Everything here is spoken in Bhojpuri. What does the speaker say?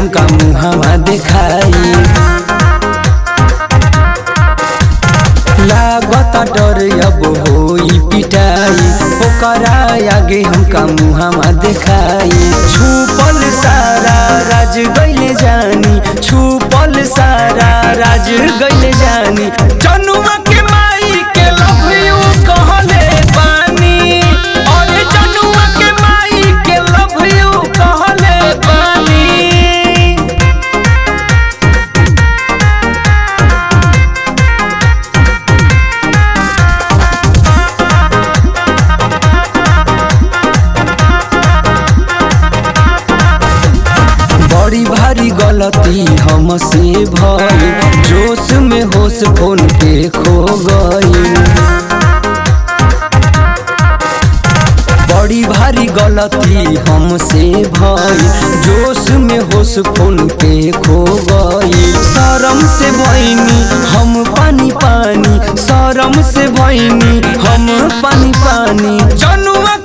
हमका मुहावा देखाई लागता डर अब होई पिटाई ओकरा आगे हमका मुहावा देखाई छुपल सारा राज गइले जानी छुपल सारा राज गइले जानी जनुआ के माई के लव यू कहले बानी और जनुआ के माई के लव यू कहले बानी बड़ी भारी गलती हमसे भई जोश में होश फोन पे खो गई बड़ी भारी गलती हमसे भई जोश में होश फोन पे खो गई शरम से भईनी हम पानी पानी शरम से भईनी हम पानी पानी जनुआ